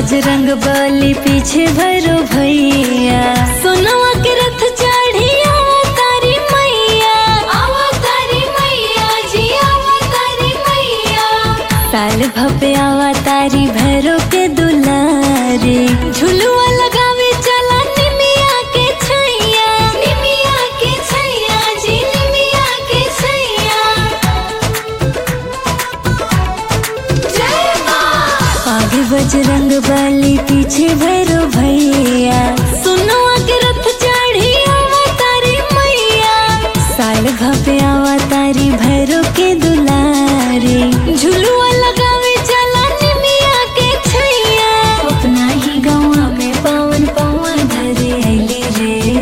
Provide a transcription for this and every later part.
बजरंग बली पीछे भैरो भैया सोनवा के रथ चढ़ी तारी मैया अवतारी मैया जी अवतारी मैया साल भपे आवा तारी भैरो के दुलारे झुलुआ लगावे चला निमिया के छैया निमिया के छैया जी निमिया के छैया जय माँ आगे बजरंग बली पीछे भैरो भैया सोनवा के रथ चढ़ी तारी मैया साल भपे आवा तारी भैरो के दुलारे झुलुआ लगावे चला निमिया के छैया अपना ही गाँव में पावन पावन धरे अली रे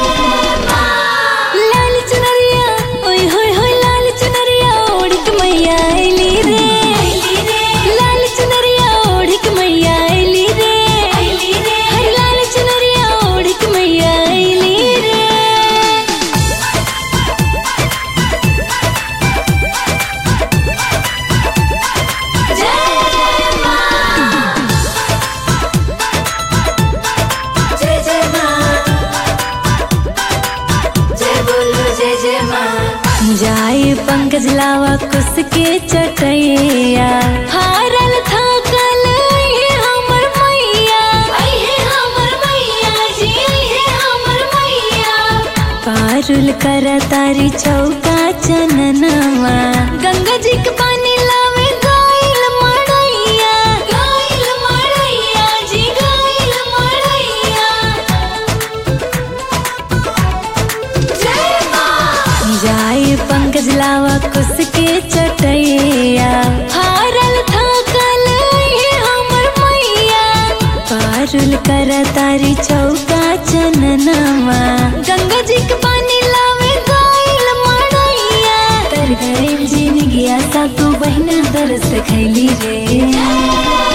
लाल चुनरिया ओय होय होय लाल चुनरिया ओढ़िक मैया अली रे लाल चुनरिया ओढ़िक मैया अली रे हर लाल चुनरिया ओढ़िक मैया अली रे जय माँ जय जय माँ जय बोलो जय जय माँ जाए पंकज लावा कुस के चटैया हारल थाकल ये हमर मैया आई है हमर मैया जी आई है हमर मैया पारुल कर तारी चौका चननवा गंगा जी के पानी लावे गाइल मड़ैया गाइल मड़ैया जी गाइल मड़ैया जय माँ जाए पंकज लावा कुस के चटैया हारल थाकल ये हमर मैया पारुल कर तारी चौका चननवा गंगा जी के पानी लावे गाइल मड़ैया तर गइल जिन गया सा तू बहिना दरस खैली रे